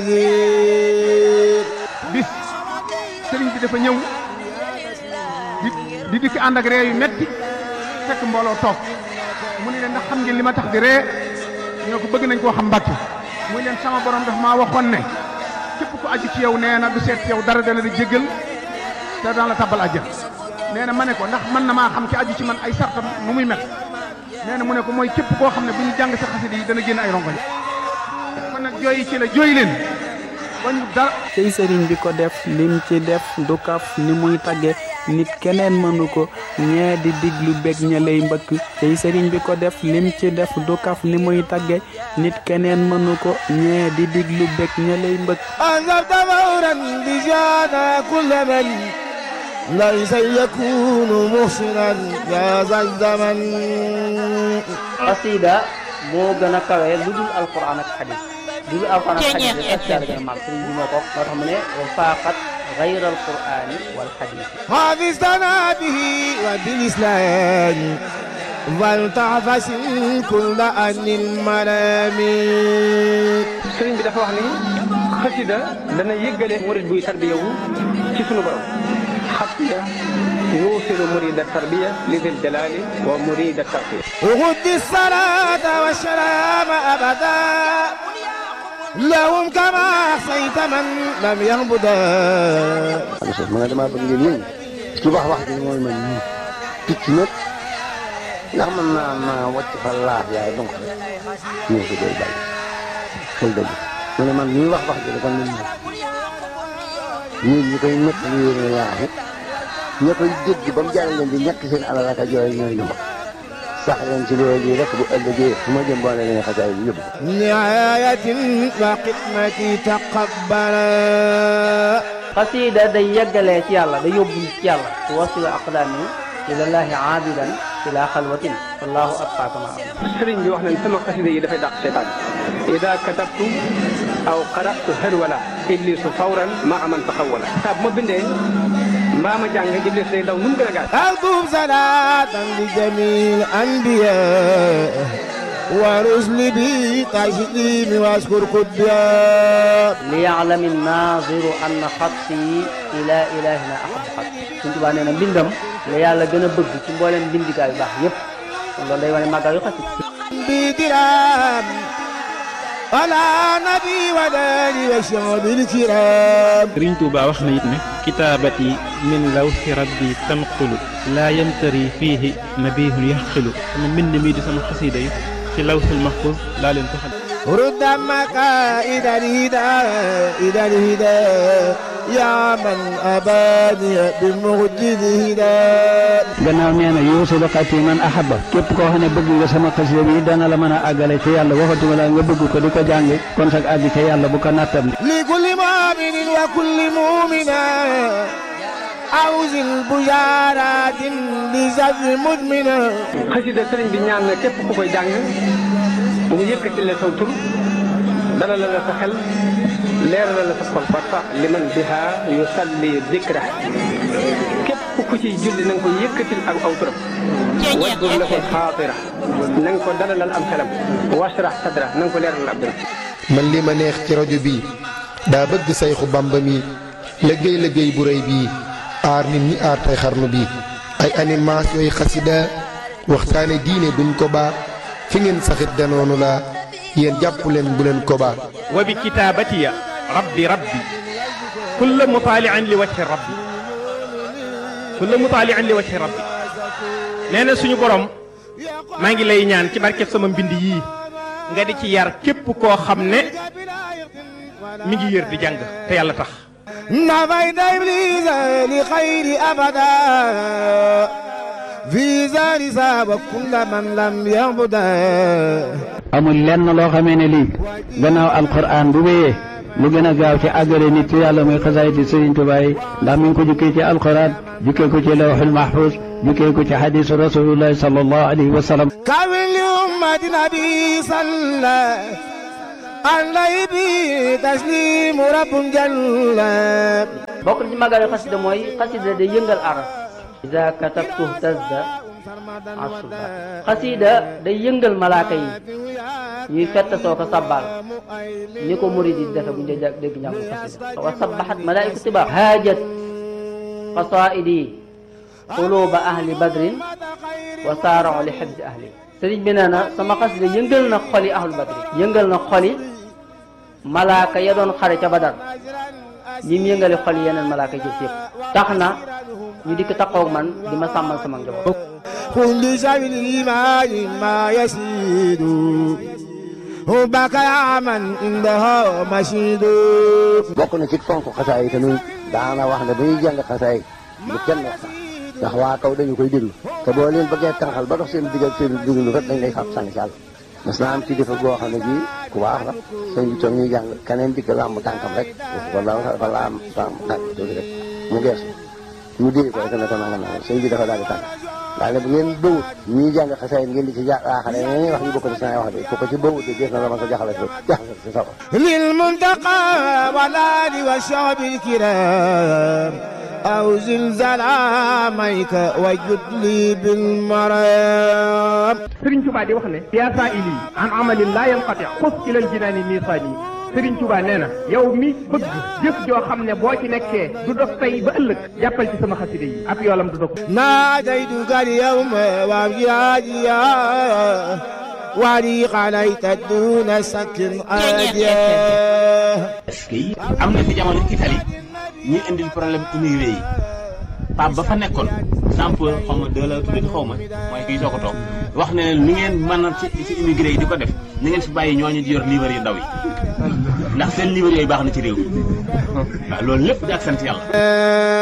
bis sëriñ bi dafa ñëw di di dikk ànd ak ree yu metti fekk mbooloo toog mu ne leen ndax xam ngeen li ma tax di ree ñoo ko bëgg nañ koo xam mbàkki muy leen sama borom daf maa waxoon ne képp ku aju ci yow nee na du seet ci yow dara dana di jéggal te daan la tabbal àjjana nee na ma ne ko ndax mën na maa xam ci aju ci man ay sartam nu muy mel nee na mu ne ko mooy képp koo xam ne bu ñu jàng sa xasida yi dana génn ay rongoñ kon nag jooyi ci la jooy leen wañu dara cey sëriñ bi ko def lim ci def du kaf ni muy tagge nit keneen mënu ko ñee di diglu bég ña lay mbëkk cey sëriñ bi ko def lim ci def du kaf ni muy tagge nit keneen mënu ko ñee di diglu bég ña lay mbëkk أنذرت فورا بجانا كل من ليس يكون محسنا يا ذا الزمن xasida moo gën a kawe lu dul alquran ak xadis lu dul alquran ak xadis rek xasida la gën a màgg sëriñ bi moo ko moo tax mu ne wa faaqat gayra alqurani wal xadis حافظتنا به وبالإسلام فلتعفس كل أن الملامين sëriñ bi dafa wax ni xasida dana yëggale murid buy tarbiya wu ci sunu borom xasida yuusilu murida tarbiya li dil jalali wa murida tarbiya غد الصلاة والسلام أبدا لهم كما أحصيت من لم يهبدا Aliou Sow ma ne damaa bëgg ngeen yëngu ci wax wax ji mooy man nii picc nag ndax mën naa naa wàcc fa laaf yaay donc rek ñëw ko doy bàyyi xel dëgg mu ne man ñuy wax wax ji rek kon ñun ñun ñi koy nekk li yéen a yaaxu ña koy dégg ba mu jaral leen di ñàkk seen alal ak a jooy ñooy lu ma sax leen ci loolu yi rek bu ëllëgee fu ma jëm boo ne leen xasaay bi yóbbu نعاية وخدمتي تقبلا xasida day yeggalee ci yàlla day yóbbu ci yàlla ci wasila aqdaami ilallahi aabidan ila xalwatin wallahu abqa kama am sëriñ bi wax nañ sama xasida yi dafay dàq seytaan ida katabtu aw qaratu harwala iblisu fawran ma aman taxawala saa bu ma bindee mbaa ma jàng iblis day daw nu mu gën a gaaw أكتب صلاة لجميع الأنبياء ورسل بي تسليم واشكر قدام liyaalami naziru anna xatti ila ilahina ahab xat suñ tubaa nee na mbindam la yàlla gën a bëgg ci mbooleem mbindikaay yu baax yépp kon loolu day wane màggal yu xasit بدرام على نبي وداني وشعب الكرام sëriñ Tuuba wax na it ne kitaabati min lawxi rabbi tanqulu laa yamtari fiihi nabihun yaxqilu sama mbind mi di sama xasiida yi ci lawxil mahfuz laa leen ko xam رد مكائد الهدى إلى الهدى يا من أباني بمجد هدى gannaaw nee na yuusilu xati man ahaba képp koo xam ne bëgg nga sama xasida bi dana la mën a àggale ci yàlla waxatuma la nga bëgg ko di ko jàng kon sag àgg ca yàlla bu ko nattam لكل مؤمن وكل مؤمنة أوز البشارات بزر مدمنة xasida sëriñ bi ñaan na képp ku koy jàng mu yëkkati la saw tur dalal la sa xel leeral la sa xol warfa liman biha yusalli dikra képp ku ciy julli na nga ko yëkkatil ak aw turam wajbur lahu xaatira na nga ko dalalal am xelam washrah sadra na nga ko leeralal ab dëram man li ma neex ci rajo bi daa bëgg sayxu bamba mi liggéey liggéey bu rëy bii aar nit ñi aar tey xarnu bi ay animation yooyu xasida waxtaane diine duñ ko baa fi ngeen saxit danoonu la yéen jàpp leen bu leen ko baa wa bi kitaabatiya rabbi rabbi kulla mutaalian li wajhi rabbi kulla mutaalian li wajhi rabbi nee na suñu borom maa ngi lay ñaan ci barkeb sama mbind yii nga di ci yar képp koo xam ne mi ngi yër di jàng te yàlla tax نفيت إبليس لخير أبدا في زار ساب كل من لم يعبدا amul lenn loo xamee ne lii gannaaw alquran bu wéyee lu gën a gaaw ci àggale nit ci yàlla muy xasaayiti Sëriñ Tuubaa yi ndax mi ngi ko jukkee ci alquran jukkee ko ci lawxul mahfuz jukkee ko ci xadiisu rasulillahi sallallahu alayhi wa sallam كامل لأمة نبي صلى عليه به تسليم رب جل bokk na ci màggal yu xasida mooy xasida day yëngal aras ida katabtu tazda asuba xasida day yëngal malaaka yi ñuy fett soo ko sabbal ni ko murid yi defe bu ñu dee dégg njàngu xasida wa sabbahat malaaiku tiba haajat qasaidi quluba ahli badrin wa saarao li xibsi ahli sëriñ bi nee na sama xasida yëngal na xoli ahlu badrin yëngal na xoli malaaka ya doon xare ca badar ñi mu yëngale xol yeneen malaaka jëf yëpp tax na ñu dikk taxaw man di ma sàmmal sama njaboot كل سبيل الإيمان ما يسيد حبك يا من عنده مشيد bokk na ci fonk xasaay yi tamit daana wax ne bu ñuy jàng xasaay bu kenn wax sax ndax waa kaw dañu koy déglu te boo leen bëggee tànqal ba dox seen digg ak seen déglu rek dañ lay fab sànni si àll mas naa am ci defa boo xam ne bii ku baax la sëñ bi toog ñuy jàng keneen dikk làmb tànkam rek wala dafa laam tànk tànk tuuti rek mu geesu mu dee ko rek ne ko nangam nangam sëñ bi dafa daal di tànk daal ne bu ngeen bëwut ñuy jàng xasaay ngeen di ci jaaxale ñi wax ñu bokk ci seen wax de ku ko ci bëwut de dees na la ma ko jaxale jaxale si sa للمنتقى والآل والشعب الكرام أو زلزال عاميك وجد لي بالمرام Sëriñ Tuubaa di wax ne yaa saa ili an amalin laa yanqati xus ilal jinaani miisaani Sëriñ Tuubaa nee na yow mi bëgg jëf joo xam ne boo ci nekkee du dox tey ba ëllëg jàppal ci sama xasida yi ab yoolam du dog ناديتك اليوم وابجاديا وريق عليك دون سك أديا est-ce que am na fi jamono Italie ñu indil problème immigré yi Pape ba fa nekkoon sample xaw ma deux la tuddati xaw ma mooy kii soo ko toog wax ne ni ngeen mën a ci ci immigré yi di ko def ni ngeen fi bàyyi ñooñu di yor livre yu ndaw yi ndax seen livre yooyu baax na ci réew mi waaw loolu lépp di ak sant yàlla